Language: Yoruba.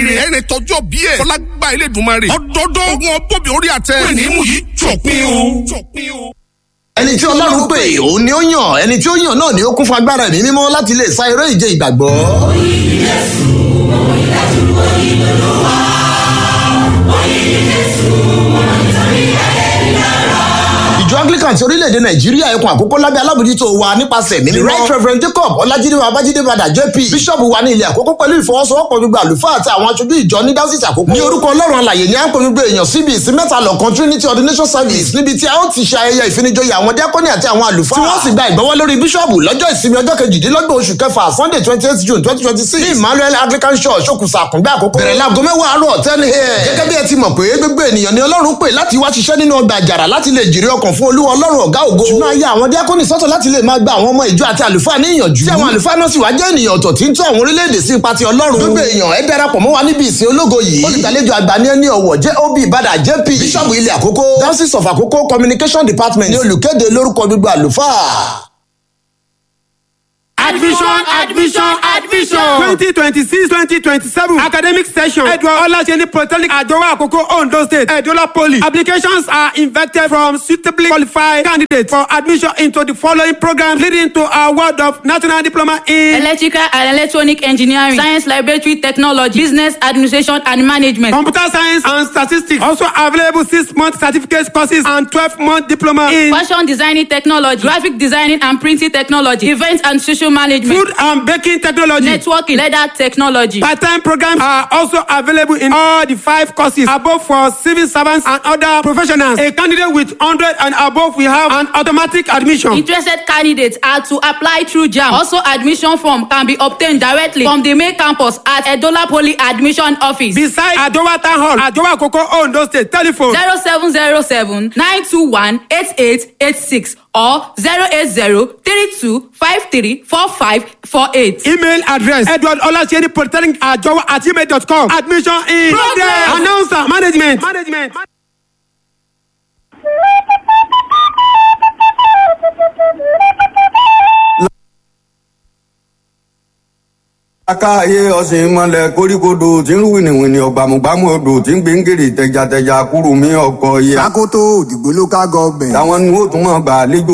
ire ẹ̀rẹ̀ tọjọ́ bí ẹ̀ fọlágbá ilé ìdùnmarè ọdọọdún ogun ọbọ̀bì orí àtẹ pé ní mú yìí jọ̀pin o. ẹni tí ọlọ́run pè òun ni ó yàn ẹni tí ó yàn náà ni ó kún fún agbára ẹ̀mí mímọ́ láti lè sa eré ìje ìgbàgbọ́. ìjọ anglican ti orílẹ̀-èdè nàìjíríà ẹkùn àkókò lábẹ́ alábòjútó wa nípasẹ̀ mímí right reverend jacob ọlájídé babájídé badà jp bíṣọ̀bù wa ní ilé àkókò pẹ̀lú ìfọwọ́sowọ́pọ̀ gbogbo àlùfáà àti àwọn aṣojú ìjọ ní dáúsìtì àkókò. ní orúkọ ọlọ́run alàyè ni à ń pè gbogbo èèyàn síbi ìsìn mẹ́ta lọ́kan trinity ordination service níbi tí a ó ti ṣe ayẹyẹ ìfinijoyè àwọn diakoni àti àwọn àlùfáà. tí wọ́n sì gba ìgbọ́wọ́ lórí bíṣọ̀bù lọ́jọ́ ìsinmi ọjọ́ kejìdínlọ́gbọ̀n oṣù kẹfà sunday twenty eight june twenty twenty six ní emmanuel anglican church òkùnsà àkùngbẹ́ àkókò. bẹ̀rẹ̀ láago mẹ́wàá àárọ̀ ten a.m. gẹ́gẹ́ bí ẹ ti mọ̀ pé gbogbo ènìyàn ni ọlọ́run pè láti wá ṣiṣẹ́ nínú ọgbà àjàrà láti lè jèrè ọkàn fún olúwa ọlọ́run ọ̀gá ògo. ṣùgbọ́n ayé àwọn diakoni sọ́tọ̀ láti lè máa gba àwọn ọmọ ìjọ àti àlùfáà ní ìyànjú. tí àwọn àlùfáà náà sì wá jẹ́ ènìyàn ọ̀tọ̀ tí ń tún àwọn orílẹ̀-èdè sí ipa ti ọlọ́run. gbogbo èèyàn ẹ darapọ̀ mọ́ wa níbi ìsìn ológo yìí. olùgbàlejò àgbà ní ẹni ọ̀wọ̀ jẹ́ ob ìbàdàn jp bíṣọ̀bù ilé àkókò diocese of àkókò communication department ní olùkéde lórúkọ gbogbo àlùfáà. Admission, admission, admission. twenty twenty six twenty twenty seven academic session. Edward Olaseni Polytechnic Ajowa Akoko Ondo State Edola Poly. Applications are invited from suitably qualified candidates for admission into the following programs leading to award of national diploma in electrical and electronic engineering, science laboratory technology, business administration and management. computer science and statistics. Also available six month certificate courses and twelve month diploma in Fashion designing technology, graphic designing and printing technology, event and social management, food and baking technology. networking, leather technology. Part-time programs are also available in all the five courses above for civil servants and other professionals. A candidate with 100 and above will have an automatic admission. Interested candidates are to apply through JAM. Also, admission form can be obtained directly from the main campus at Edola Poly Admission Office. Beside Adowa Town Hall, Adowa Koko Ondo State, telephone 0707 921 8886 or 080 32 53 45 48. email address Edward Olaseni Polytechnic Ajowa at gmail.com. Admission in Progress. Announcer management. Management. akáyé ọ̀sìn mọ́lẹ̀ koríkodò tí ń rú wìnìwìnì ọ̀gbàmùgbàmù odò tí ń gbé ń gèrè tẹjàtẹjà kúrú mi ọkọ̀ yẹ. Sakoto Òdìgbò local government. táwọn ní ó tún mọ̀ gbà lẹ́jọ́